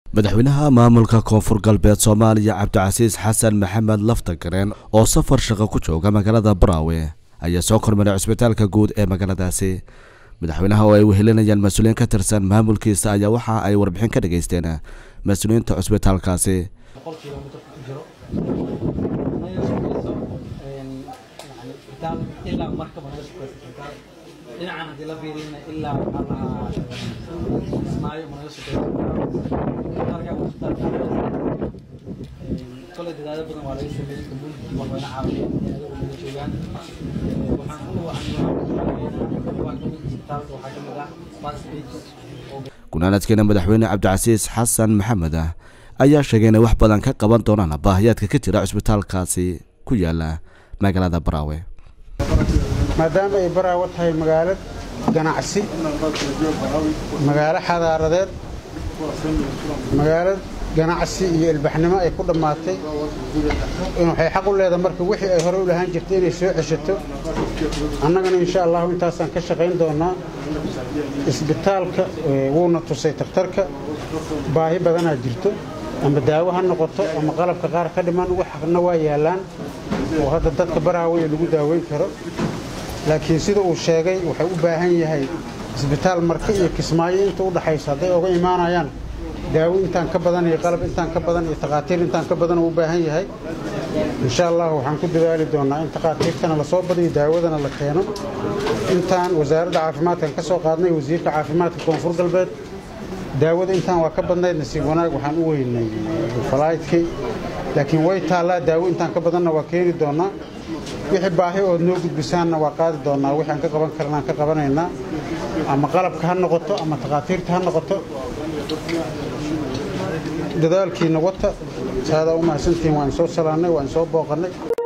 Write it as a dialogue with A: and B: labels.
A: madaxweynaha maamulka koonfur galbeed soomaaliya cabdicasiis xasan maxamed laftagareen oo safar shaqo ku jooga magaalada baraawe ayaa soo kormaray cusbitaalka guud ee magaaladaasi madaxweynaha oo ay wehelinayaan mas-uuliyiin ka tirsan maamulkiisa ayaa waxa ay warbixin ka dhageysteen mas-uuliyiinta cusbitaalkaasi
B: dhinacan haddii la fiiriyana ilaa waxaa lahaa ismaayo managa sokeeya kolay dadaalo badan waa laga sameeyey community waa wayna caawiyeen ayaga naga joogaan waxaan ku wacan isbitaalka waxaa kamid ah first
A: gunaanadkeena madaxweyne cabdicasiis xasan maxamed ah ayaa sheegay inay wax badan ka qaban doonaan baahiyaadka ka jira cusbitaalkaasi ku yaala magaalada baraawe
C: maadaama ay baraawo tahay magaalad ganacsi magaalo xadaaradeed magaalad ganacsi iyo ilbaxnimo ay ku dhammaatay waxay xaq u leedahay marka wixii ay hore u lahaan jirtay inay soo ceshato annagana insha allahu intaasaan ka shaqayn doonaa isbitaalka wuuna tusay takhtarka baahi badanaa jirto ama daawo ha noqoto ama qalabka qaar ka dhiman waxna waa yaallaan oo hadda dadka baraawe lagu daaweyn karo laakiin sida uu sheegay waxay u baahan yahay isbitaal marka iyo kismaayo inta u dhaxaysa hadday oga imaanayaan daawo intaan ka badan iyo qalab intaan ka badan iyo takhaatiir intaan ka badan u baahan yahay insha allah waxaan ku dadaali doonaa in takhaatiirtana lasoo badiyo daawadana la keeno intaan wasaaradda caafimaadkan ka soo qaadnay wasiirka caafimaadka koonfur galbeed daawada intaan waa ka badnayd nasiib wanaag waxaan u weynay falaydkii laakiin way taallaa daawo intaan ka badanna waa keeni doonaa wixii baahi ood noo gudbisaanna waa qaadi doonaa wixi aan ka qaban karnaan ka qabanaynaa ama qalabka ha noqoto ama takhaatiirta ha noqoto dadaalkiina wata saadaa u mahadsantihiin waan soo salaannay waan soo booqannay